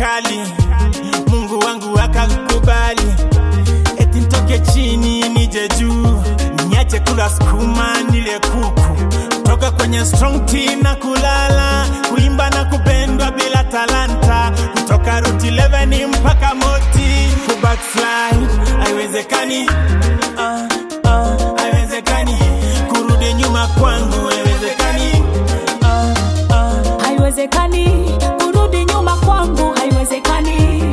kali, Mungu wangu akakubali, eti nitoke chini nije juu, niache kula sukuma nile kuku, toka kwenye strong team na kulala, kuimba na kupendwa bila talanta, kutoka route 11 mpaka moti, kubackslide haiwezekani, ah, ah, haiwezekani, kurudi nyuma kwangu haiwezekani, ah, ah. haiwezekani kurudi nyuma kwangu haiwezekani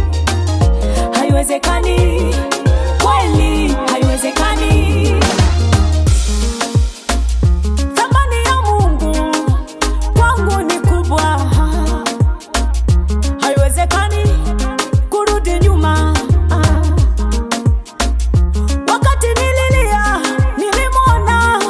haiwezekani kweli haiwezekani thamani ya mungu kwangu ni kubwa haiwezekani kurudi nyuma wakati nililia nilimwona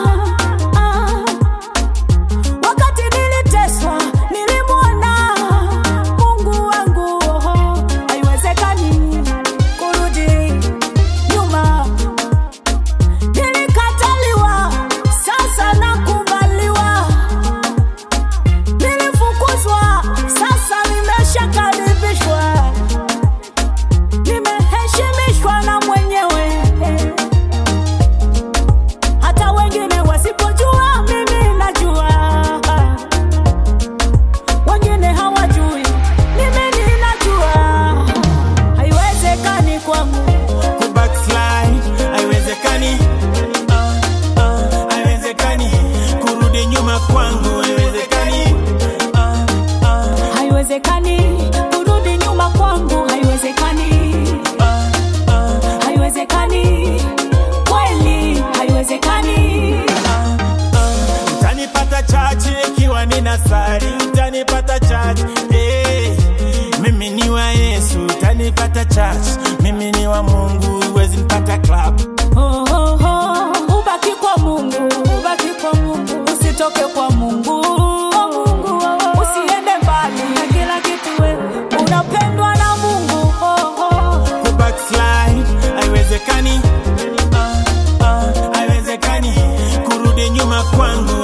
wakati niliteswa nilimwona mungu wangu oho, haiwezekani kurudi nyuma nilikataliwa sasa nakubaliwa nilifukuzwa sasa nimeshakaribishwa nimeheshimishwa na mwenyewe hata wengine wasipojua mimi najua wengine hawajui mimi ninajua haiwezekani kwangu kubackslide haiwezekani, ah, ah, haiwezekani, kurudi nyuma kwangu haiwezekani, ah, ah, haiwezekani kurudi nyuma kwangu haiwezekani ah, ah, haiwezekani kweli haiwezekani utanipata chachi ikiwa nina sari, utanipata chachi eh, mimi ni wa Yesu, utanipata chachi, mimi ni wa Mungu, huwezi nipata club Oh, oh, oh. ubaki kwa mungu ubaki kwa mungu usitoke kwa mungu usiende mbali na kila kitu wewe unapendwa na mungu oh, oh. kubackslide haiwezekani, ah, ah, haiwezekani, kurudi nyuma kwangu